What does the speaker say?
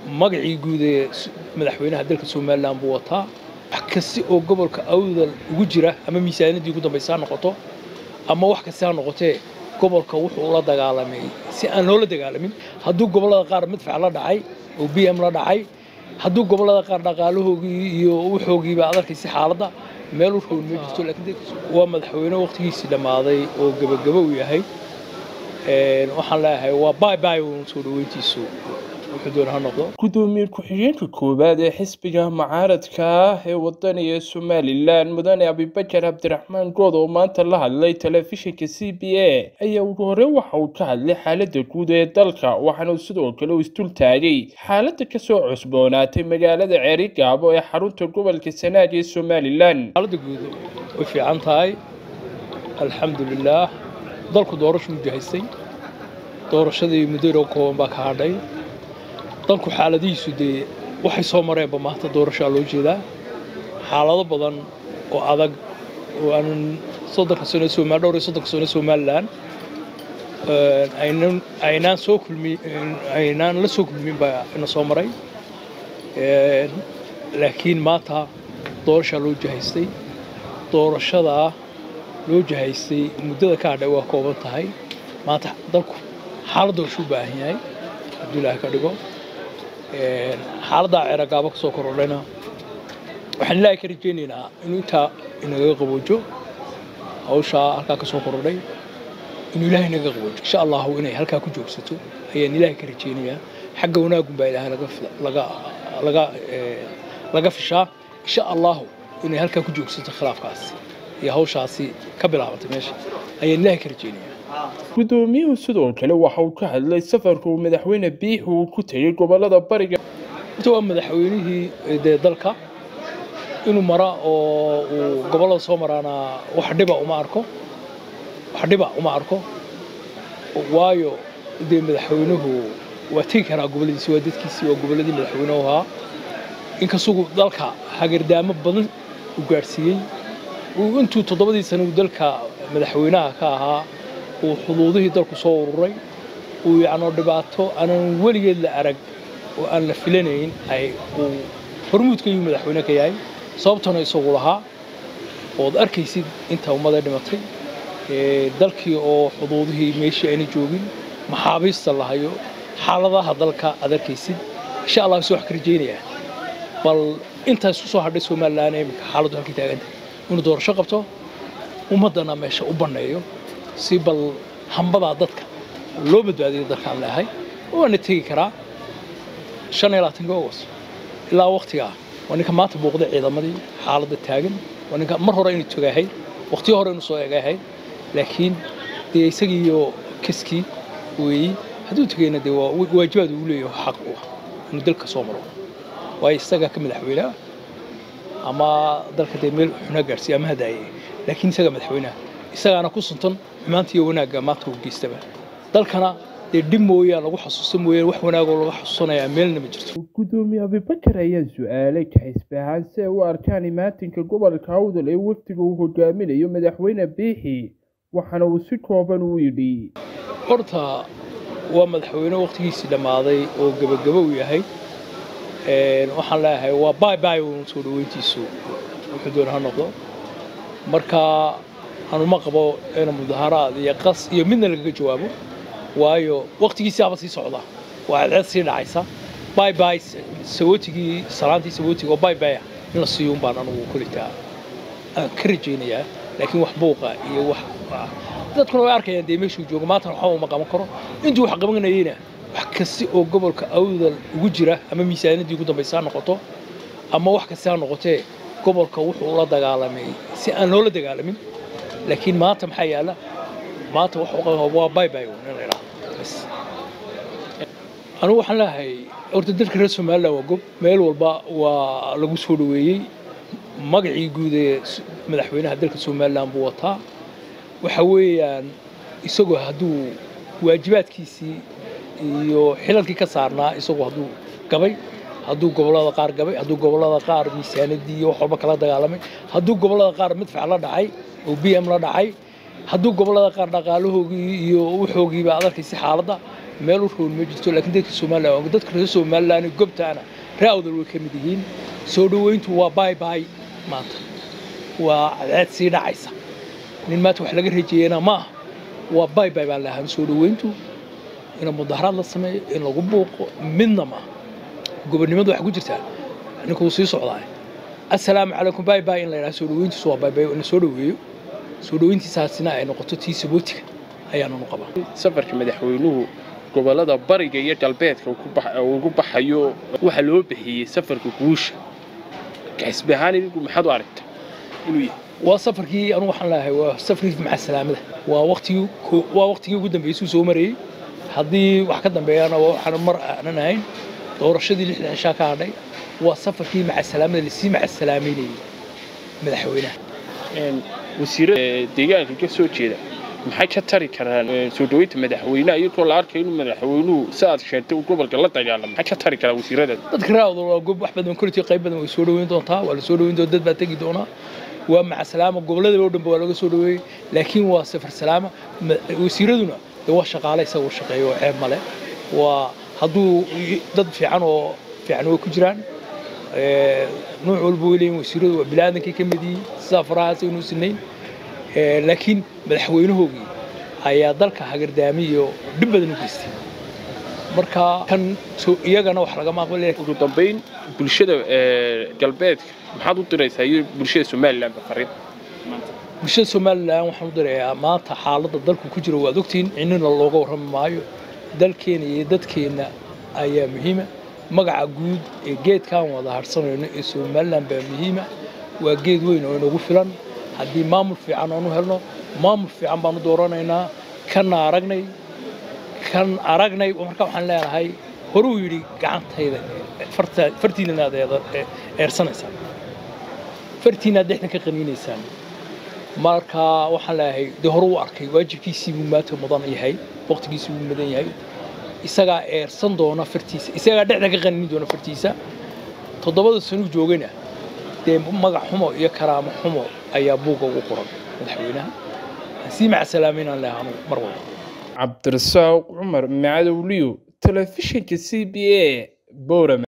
magacii guud ee madaxweynaha dalka somalilan buu wataa wax kasta oo gobolka awdal ugu jira ama miisaanadii ugu dambaysa ha noqoto ama wax kasta ha noqotee gobolka wuxuu ula dagaalamay si aan loola dagaalamin hadduu gobollada qaar madfac la dhacay oo b m la dhacay hadduu gobollada qaar dhaqaalahoogii iyo wuxoogiiba ad arkaysa xaaladda meel u rown ma jirto laakiin waa madaxweyne waqtigiisii dhammaaday oo gebagabo uu yahay waxaan leeyahay waa bay bay uun soo dhaweyntiisu wuxuu doona ha noqdo gudoomiye ku-xigeenka koowaad ee xisbiga mucaaradka ah ee wadaniga somalilan mudane abibakar cabdiraxmaan good oo maanta la hadlay telefishinka c b a ayaa ugu hore waxa uu ka hadlay xaalada guud ee dalka waxaana uu sidoo kale u isdul taagay xaalada kasoo cusboonaatay magaalada ceerigaabo ee xarunta gobolka sanaag ee somalilan xaalada guud way fiican tahay alxamdulilaah dalku doorashu mujahaystay doorashadii muddo kooban baa ka hadhay dalku xaaladihiisu dee waxay soo mareenba maanta doorashaa loo jeedaa xaalado badan oo adag oo aanan soddonka sano somal dhowr iyo soddonka sano somalilan aynan aynaan soo kulmi aynaan la soo kulmin baa ina soo maray laakiin maanta doorashaa loo jahaystay doorashadaa loo jahaystay muddada ka hadhay waa kooban tahay maanta dalku xaalad doorashu u baahan yahay hadduu ilaahay ka dhigo xaaladdaa ceeragaabo ka soo korodhayna waxaan ilaahay ka rajaynaynaa inuu intaa inaga qaboojo hawshaa halkaa ka soo korodhay inuu ilaahay inaga qaboojo insha allahu inay halkaa ku joogsato ayaan ilaahay ka rajaynayaa xagga wanaagun baa ilaahay laga laga laga fishaa insha allahu inay halkaa ku joogsato khilaafkaasi iyo hawshaasi ka bilaabatay meesha ayaan ilaahay ka rajaynayaa gudoomiyuhu sidoo kale waxa uu ka hadlay safarka uu madaxweyne biixi uu ku tegey gobolada bariga inta waa madaxweynihii dee dalka inuu mara oo uu gobollada soo maraana wax dhiba uma arko wax dhiba uma arko waayo dee madaxweynuhu waa tegi karaa gobolladiisi waa dadkiisii waa gobolladii madaxweynuhu ahaa inkasugu dalka hagardaamo badan u gaadhsiiyey intuu toddobadii sana uu dalka madaxweynaha ka ahaa uu xuduudihii dalku soo ururay uu yacnoo dhibaato aanan weligeed la arag oo aan la filanayn ay uu hormuudka iyuu madaxweyne ka yahay sababtana isagu lahaa ood arkaysid inta ummadee dhimatay dalkii oo xuduudihii meeshii ayna joogin maxaabiista la hayo xaaladaha dalka aad arkaysid insha allah si wax ka rajaynayaa bal intaas ku soo hadhay somalilan iminka xaaladdu halkii taagantahay inuu doorasho qabto ummaddana meesha u banneeyo si bal hambadaa dadka loo badbaadiyo dalkaan leehay waana tegi karaa shan iyo labaatanka august ilaa waktigaa waa ninka maanta booqday ciidamadii xaaladda taagan waa ninka mar hore inuu togahayd waqtiyo hore inuu soo egahayd laakiin dee isagiiyo kiskii weeyi hadduu tegayna dee waa waajibaad uu leeyahay xaq u ah inuu dalka soo maro waayo isagaa ka madaxweyneha ama dalka dee meel xunaa gaadhsiiya ama hadaaye laakiin isagaa madaxweyneha isagaana ku suntan xumaanta iyo wanaagga maanta uu geystaba dalkana dee dhib mooyaan lagu xasuusta mooyaan wax wanaagoo laga xasuusanayaa meelna ma jirto gudoomiye abibakar ayaa su-aalay kaxisbi ahaan si ay u arkaan imaatinka gobolka awdal ee wafdiga uu hogaaminayo madaxweyne biixi waxaana uu si kooban u yidhi horta waa madaxweyne waqtigiisii dhammaaday oo gebagabo uu yahay waxaan leeyahay waa bay bay uun soo dhaweyntiisu wuxuu doona ha noqdo marka anuma qabo in mudaharaad iyo qas iyo midna lagaga jawaabo waayo waqtigiisiaba sii socda waa cadceed sii dhacaysa bay bay sawootigii salaantii sawootiga oo bay baya in la siiyo un baan anugu kolitaa aan ka rajaynayaa laakiin wax buuqa iyo wax dadkuna way arkayaan dee meeshuu joogo maantana waxba uma qaban karo intuu wax qabanayeyna wax kasta oo gobolka awdal ugu jira ama miisaanadii ugu dambaysa ha noqoto ama wax kasta ha noqotee gobolka wuxuu ula dagaalamay si aan loola dagaalamin laakiin maanta maxaa yaala maanta waa bay bay in la idhaahdo bas anigu waxaan leeyahay horta dalka reer somaliland waa gob meel walba waa lagu soo dhaweeyey magacii guud ee madaxweynaha dalka somaliland buu wataa waxa weeyaan isagoo hadduu waajibaadkiisii iyo xilalkii ka saarnaa isagoo hadduu gabay hadduu gobollada qaar gabay hadduu gobollada qaar miisaanadii iyo wax walba kala dagaalamay hadduu gobollada qaar madfac la dhacay oo b m la dhacay hadduu gobollada qaar dhaqaalahoogii iyo wuxoogiiba ad arkaysa xaaladda meel u roon ma jirto laakiin dadka somalilan dadka reer somalilan gobtaana ree awdal way ka mid yihiin soo dhoweyntu waa baay baay maanta waa cadceed sii dhacaysa nin maanta wax laga rajeeyana ma aha waa baay baay baan lahaa soo dhoweyntu in mudaharaad la sameeyo in lagu buuqo midna ma aha gobonnimadu waxay ku jirtaa ninkuu sii socdaa assalaamu calaykum baay baay in la yidhaha soo dhoweyntiisu waa baay baay in la soo dhoweeyo soo dhoweyntiisaasina ay noqoto tii sabootiga ayaananu qabaa safarka madaxweynuhu gobolada bariga iyo galbeedka ugu baxayo waxaa loo bixiyey safarka guusha xisbi ahaan idinku maxaad u aragta inuu yahay waa safarkii anu waxaan leeyahay waa safarkii maca salaamada waa waqtigii waa waqtigii ugu dambeysuu soo marayey haddii wax ka dambeeyana waxaan mar aanan ahayn doorashadii lixdan cishaa ka hadhay waa safarkii maca salaamada lasii maca salaameynayey madaxweynaha wasiirada deegaanka ka soo jeeda maxay ka tari karaan soo dhoweynta madaxweynaha iyadoo la arkayo inuu madaxweynuhu si aad sheegtay uu gobolka la dagaalamo maxay ka tari karaan wasiirada dadka raawda waa gob wax badan koliti qayb badan way soo dhoweyn doontaa waa la soo dhoweyn doontaa dad baa tegi doonaa waa maca salaama gobolladaba oo dhanba waa laga soo dhoweeyey laakiin waa safar salaama wasiiraduna dee waa shaqaale isaga u shaqeeyo oo ceeb male waa hadduu dad fiican oo fiican way ku jiraan nuuc walba way leeyihin wasiiradu waa bilaadankai ka mid yihiin sidaa farahaas aynu sinayn laakiin madaxweynahoogii ayaa dalka hagardaamiyo dhib badan u geystay marka kan iyagana wax lagama aqbal ugu dambayn bulshada galbeedka maxaad u diraysaa iyo bulshada somaliland fariin bulshada somalilan waxaan u dirayaa maanta xaaladda dalku ku jiro waad ogtihiin cinnina looga warrami maayo dalkeena iyo dadkeenna ayaa muhiima magaca guud ee geedkaan wada harsanayno ee somalilan baa muhiima waa geed weyn oo inagu filan haddii maamul fiican aanu helno maamul fiican baanu dooranaynaa kanna aragnay kan aragnay marka waxaan leenahay horuu yidhi gacantayda fartiinana aad eersanaysaan fartiina aad dhexdan ka qaniinaysaan marka waxaan leeyahay dee hore u arkay waajibkiisii buu maanta mudan yahay waqtigiisii buu mudan yahay isagaa eersan doona fartiisa isagaa dhexdan ka qaniini doona fartiisa toddobada sanuu joogayna dee magac xumo iyo karaamo xumo ayaa buugga ugu qoran madaxweynaha sii maca salaameynaan leeyahay anugu mar walba cabdirasaaq cumar macadowliyo telefishinka c b a boorame